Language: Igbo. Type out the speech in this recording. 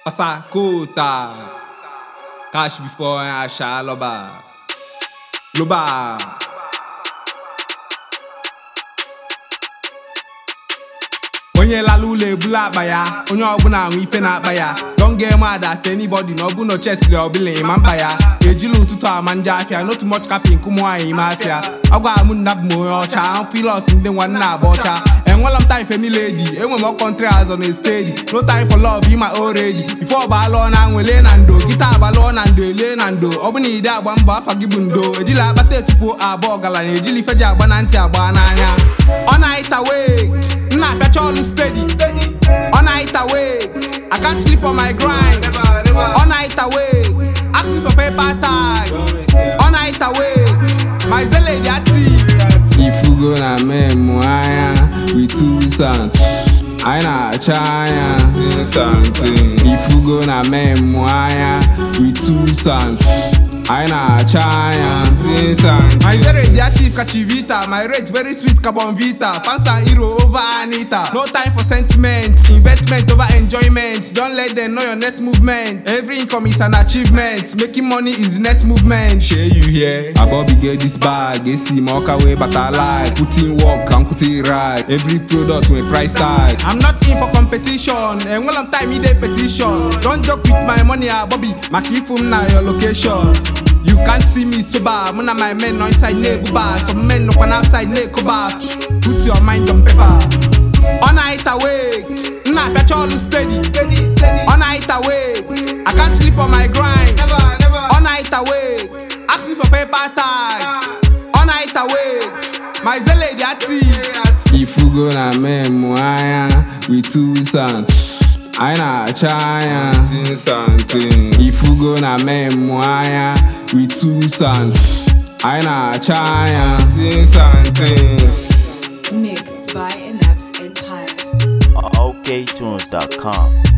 Pasakota. Cash before I shall loba. Loba. onye lala ụlọ ebula akpa ya onye ọbụla ahụ ife na-akpa ya don get mad at anybody na ọbụna chesiri ọbụla ịma mkpa ya ejila ụtụtụ ama ndị afịa not much capping nkụ nwaanyị ime afịa agwa m nna bụ m onye ọcha amfilos ndị nwanne agba ọcha enwela m time fe niile di enwe m ọkọntrị azọ na estedi no time for love ịma already before ọba alụọ na nwele na ndo kịta agbalụọ na ndo elie na ndo ọ bụ na ide agba mbọ afa gị bụ ndo ejila akpata etupu abụọ ọgaranya ejila ife ji agba na ntị agba n'anya ọ na-aịta wee nna apịacha ọlụ steady ọ na-aịta wee I can't sleep on my grind ọ na-aịta wee asking for paper tag ọ na-aịta wee my zele dị ati ifugo na memu anya with two sons anyị na-acha anya ifugo na memu anya with two sons anyị na-acha anya my zere dị active ka chivita my rate very sweet carbon vita pansa hero over anita no time for sentiment investment over enjoyment don let them know your next movement every income is an achievement making money is the next movement shey you hear abobi get this bag esi ma ọka wee bata life put in work ka nkwụsị ride every product nwee price tag i'm not in for competition enwela m time ide petition don joke with my money abobi maka ifu m na your location You can't see me sober. Mụ na my men nọ inside na-ebuba. Some men nọkwa n'outside na-ekoba. Put your mind on paper. Ọ na-aịta wee. M na-apịacha ọlụ steady. Ọ na-aịta wee. I can't sleep on my grind. Ọ na-aịta wee. Asking for paper tag. Ọ na-aịta wee. My zele dị ati. Ifugo na memu anya with two sons. anyị na-acha anya ifugo na memu anya with two sons anyị na-acha anya Mixed by Inaps Empire. oktunes.com.